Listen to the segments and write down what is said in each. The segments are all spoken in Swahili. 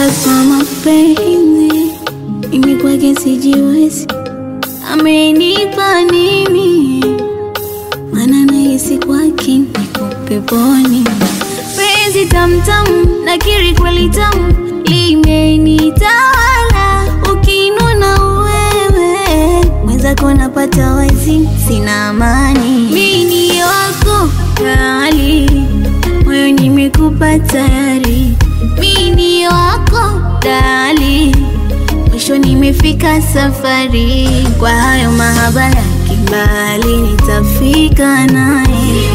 kwa mapenzi, mimi kwake sijiwezi. Amenipa nini? Maana nahisi kwake niko peponi. Penzi tamtamu, nakiri kweli tamu, limenitawala. Ukinuna wewe mwenzako napata wazi, sina amani. Mimi ni wako kali, moyo nimekupa tayari. Mimi ni wako dali, mwisho nimefika safari. Kwa hayo mahaba ya kimbali, nitafika naye.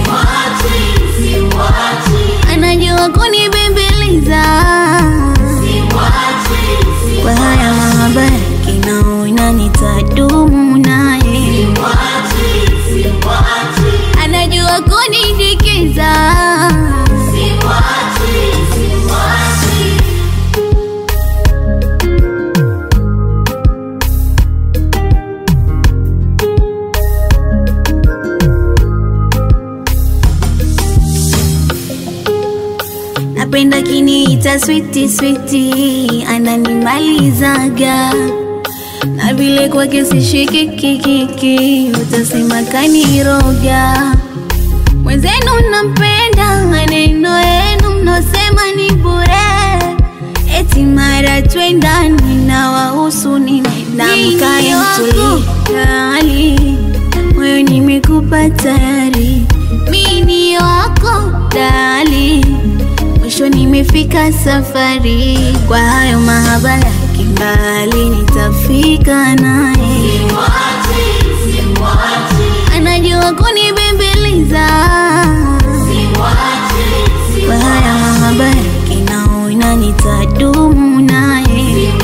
Anajua kunibembeleza kwa haya mahaba ya kinaona, nitadumu naye. Anajua kunidikiza napenda kiniita switi switi, ananimalizaga na vile kwake sishikikikiki, utasema kaniroga. Mwenzenu nampenda, maneno yenu mnosema ni bure, eti mara twendani na wahusu nini? Namkae mtuliali, moyo nimekupa tayari, mimi ni wako dali mwisho nimefika safari, kwa hayo mahaba ya kimbali, nitafika naye. Anajua kunibembeleza kwa haya mahaba ya kinaona, nitadumu naye.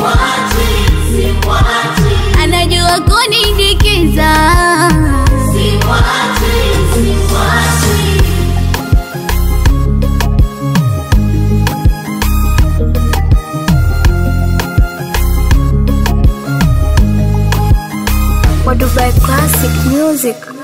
Anajua kunidikiza Kwa Dubai Classic Music.